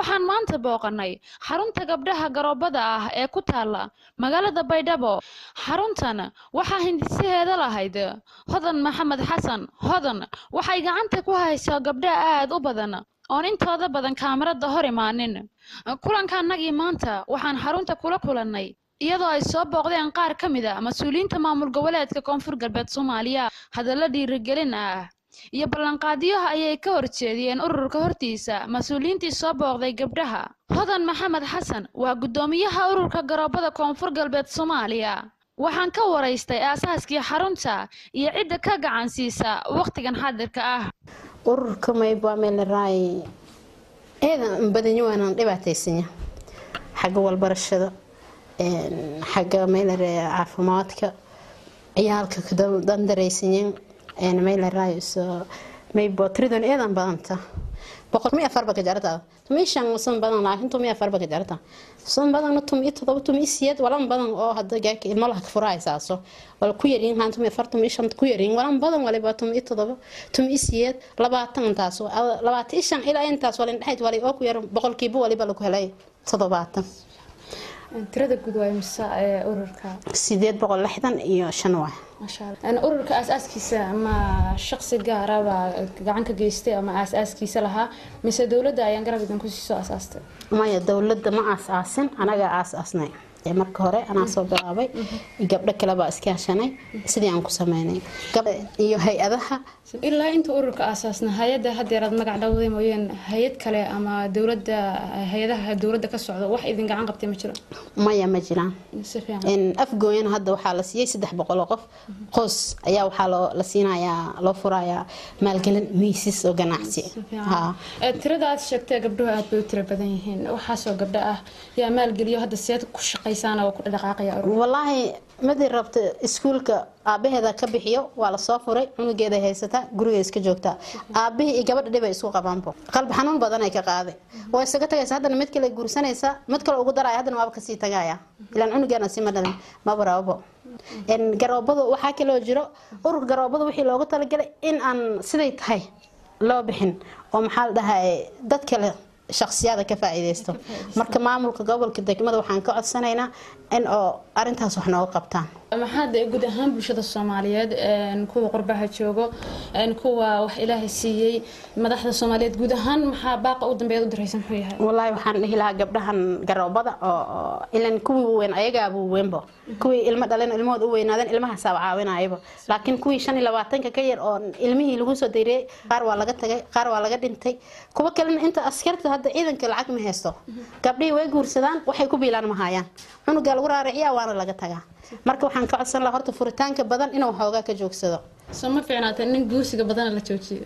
waxaan maanta booqannay xarunta gabdhaha garoobada ah ee ku taala magaalada baydhabo xaruntan waxaa hindisaheeda lahayd hodan maxamed xasan hodan waxay gacanta ku haysaa gabdha aad u badan oon intooda badan kaamirada hor imaanin kulanka annagii maanta waxaan xarunta kula kulannay iyadoo ay soo booqdeen qaar ka mid a mas-uuliyiinta maamul goboleedka koonfur galbeed soomaaliya hadallo dhiirigelin ah iyo ballanqaadyaha ayay ka horjeediyeen ururka hortiisa mas-uuliyiintii soo booqday gabdhaha hodan maxamed xasan waa guddoomiyaha ururka garoobada koonfur galbeed soomaaliya waxaan ka waraystay aasaaskii xarunta iyo cidda ka gacan siisa wakhtigan xaadirka ah ururka maybameleray eedan badanyo waanaan dhibaataysanya xagga walbarashada xagga maylare caafimaadka ciyaalka dandaraysanyen mayleray maybo tridon eedan badanta boqol mi afarba ka jarata tumi shan san badan laakiin tumi afarba ka jarata san badan tumi todoba tumi siyeed walan badan oo hada gaaka ilmo laha furahaysaaso wala ku yarin haan tumi afar tumi shan ku yarin walan badan waliba tumi todoba tumi siyeed labaatan intaas labaatan shan ilaa intaas wala indhexayd wali oo ku yar boqolkiiba waliba lagu helay toddobaatan tirada guud waa imisa ee ururka sideed boqol lixdan iyo shan waay ururka aasaaskiisa ma shaqsi gaara baa gacan ka geystay ama aasaaskiisa lahaa mise dowladda ayaan garab idin kusii soo aasaastay maya dowladda ma aas-aasin anaga aas-aasnay marka hore anaa soo bilaabay gabdho kale baa iska hashanay sidii aan ku sameynay iyo hay-adaha ilaa inta ururka aasaasna hay-adda hadeeraad magac dhawday mooyeen hay-ad kale ama dowladda hay-adaha dowladda ka socda wax idin gacan qabtay ma jiro maya ma jiraan si fiican afgooyan hadda waxaa la siiyey saddex boqol oo qof qoys ayaa waxaa loo la siinayaa loo furayaa maalgelin miisas oo ganacsi tirada aad sheegtay gabdhuhu aad bay u tiro badan yihiin waxaasoo gabdho ah yaa maalgeliyo hadda seed ku shaqaysaan oo ku dhaqaaqaya wallaahi madii rabta iskuulka aabaheeda ka bixiyo waa lasoo furay cunugeeda haysata guriga iska joogtaa aabihii iyo gabadha dhibay isku qabaanbo qalbi xanuun badan ay ka qaaday waa isaga tagaysa haddana mid kale guursanaysa mid kale ugu daraya haddana waaba kasii tagaya ilaan cunugeena sima dhalin maba rababo garoobadu waxaa kaloo jiro ururka garoobada wixii loogu talagalay in aan siday tahay loo bixin oo maxaa la dhahay dad kale shaksiyada ka faa-iideysto marka maamulka gobolka degmada waxaan ka codsanaynaa in oo arintaas wax nooga qabtaan maxaad guud ahaan bulshada soomaaliyeed kuwa qurbaha joogo kuwa wax ilaahay siiyey madaxda soomaaliyeed guud ahaan maxaa baaqa u dambeeya u daraysan muxuu yahay wallaahi waxaan dhihi lahaa gabdhahan garoobada oo ilan kuwii weyn ayagaabuu weynbo kuwii ilmo dhaleen ilmahood u weynaadeen ilmahaasaa caawinayaba laakiin kuwii shan iyo labaatanka ka yar oo ilmihii lagu soo dayriyey qaar waa laga tagay qaar waa laga dhintay kuwa kalena inta askarta hadda ciidanka lacag ma haysto gabdhihii way guursadaan waxay ku biilaan ma hayaan cunugaa lagu raaraciyaa waana laga tagaa marka waxaan ka codsan lahaa horta furitaanka badan inuu xoogaa ka joogsado soo ma fiicnaata nin guursiga badana la joojiyo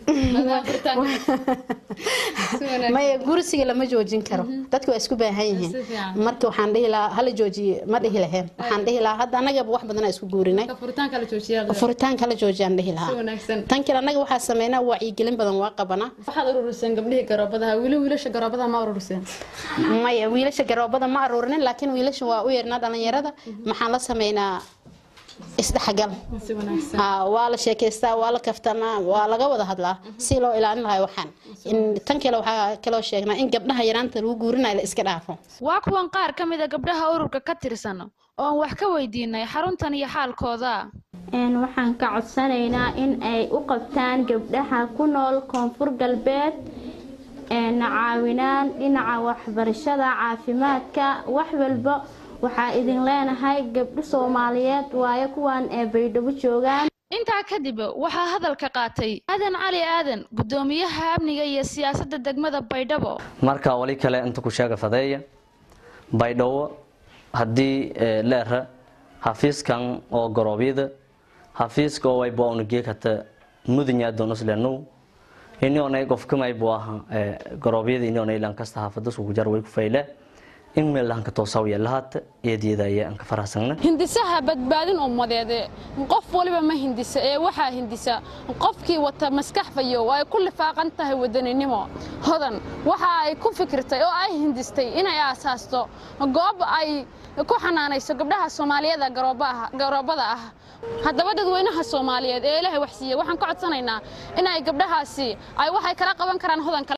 maya guursiga lama joojin karo dadku waa isku baahan yihiin marka waxaan dhihi lahaa hala joojiye ma dhihi laheen waxaan dhihi lahaa hadda annagaba wax badanaa isku guurinay furitaanka hala joojiyaan dhihi lahaa tan kale annaga waxaa sameynaa wacyigelin badan waa qabanaa waxaad ururiseen gabdhihii garoobadaha wili wiilasha garoobadaha ma ururiseen maya wiilasha garoobada ma aruurinin laakiin wiilasha waa u yeernaa dhalinyarada maxaan la sameynaa isdhexgal waa la sheekaystaa waa la kaftanaa waa laga wada hadlaa si loo ilaalin lahay waxaan tan kale waxaa kaloo sheegnaa in gabdhaha yaraanta lagu guurinayo la iska dhaafo waa kuwan qaar ka mid a gabdhaha ururka ka tirsan oon wax ka weydiinay xaruntan iyo xaalkooda waxaan ka codsanaynaa in ay u qabtaan gabdhaha ku nool koonfur galbeed caawinaan dhinaca waxbarashada caafimaadka wax walba waxaa idin leenahay gabdho soomaaliyeed waayo kuwan ee baydhabo joogaan intaa kadib waxaa hadalka qaatay aadan cali aadan guddoomiyaha amniga iyo siyaasadda degmada baydhabo marka wali kale inta ku sheega fadeeya baydhabo haddii leera xafiiskan oo garoobyada xafiiska oo waybo onagekata mudanya donoslenow inionay qofkamaybu aha garoobyada inionay lankasta xaafada sugujar way ku fayle in meel lahanka toosawiya lahaata eedyada ayaa aan ka faraxsana hindisaha badbaadin ummadeed qof waliba ma hindisa ee waxaa hindisa qofkii wata maskax fayo oo ay ku lifaaqan tahay wadaninimo hodan waxa ay ku fikirtay oo ay hindistay inay aasaasto goob ay ku xanaanayso gabdhaha soomaaliyeeda garoobada ah haddaba dadweynaha soomaaliyeed ee ilaahay wax siiye waxaan ka codsanaynaa inay gabdhahaasi ay waxay kala qaban karaan hodan